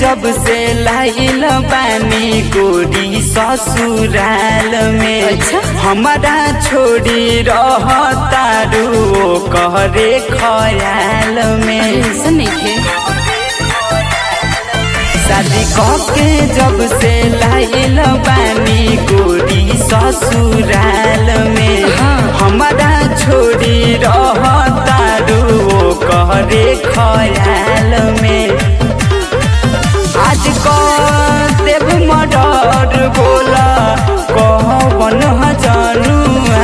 जब से लाइल बानी गोरी ससुराल में अच्छा। हमारा छोड़ी रहतारू ओ कहरे खयाल में ऐसा नहीं थे शादी के जब से लाइल बानी गोरी ससुराल में हाँ। हमारा छोड़ी रहतारू ओ कहरे खयाल में आज कह देव मर्डर बोला कहबन जनुआ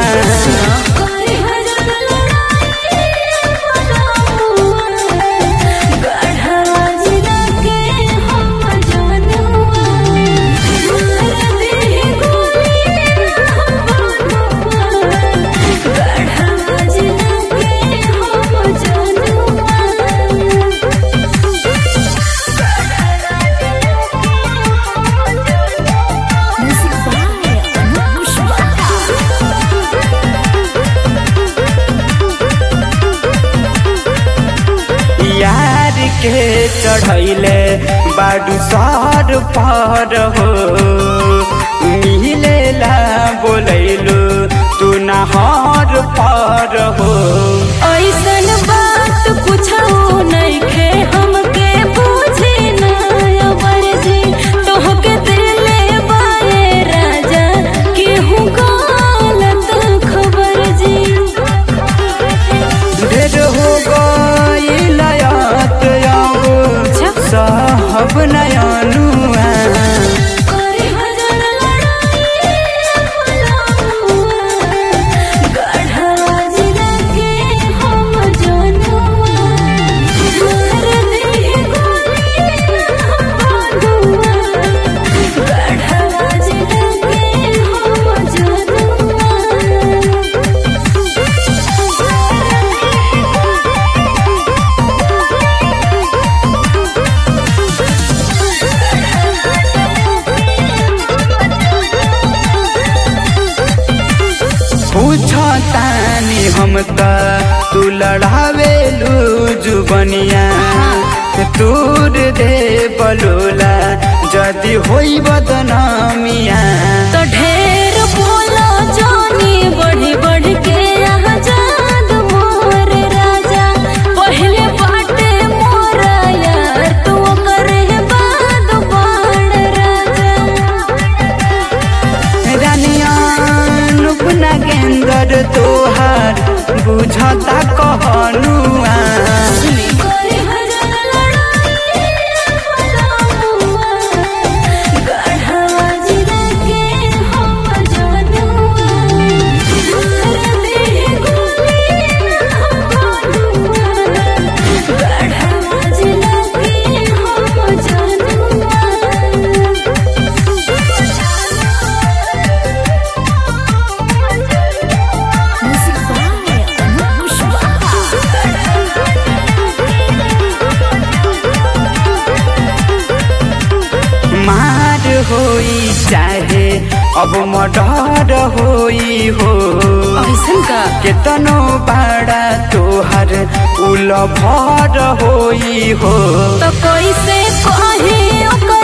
Music by Anush Bhatta. यार के चढ़ैले बाडू सर पर हो मिलेला बोलैलू तू नहर पर हो ऐसन बात पूछो नइखे हमके पूछे ना अवरजी तोहके दिले बाए राजा केहू गलत खबर जी ढेर हो गईल यात अच्छा। अब साहब नयनुआ करे हजार लड़ाई गढ़वा जिला के हम जनुआ मार दे गोली बंधुआ गढ़वा जिला के हम पूछतानी हम त तू लड़ावेलू जुबनिया तूर दे बलोला जदि होई बदनामिया तो ढेर बोला जानी बढ़ी बढ़ के आजाद मोर राजा पहले बाटे मोरा यार तू करे बाद बाण राजा रानिया नुपना गेंदर तोहार बुझता कहनुआ करे हजार लड़ाई फलामुआ, गढ़वा जिला के हम जनुआ। मार दे गोली बंधुआ, गढ़वा जिला के हम जनुआ। Music by Anush मार होई चाहे अब मर्डर होई हो ऐसन का केतनो बाड़ा तोहर उल भर होई हो तो कैसे कहे ओकर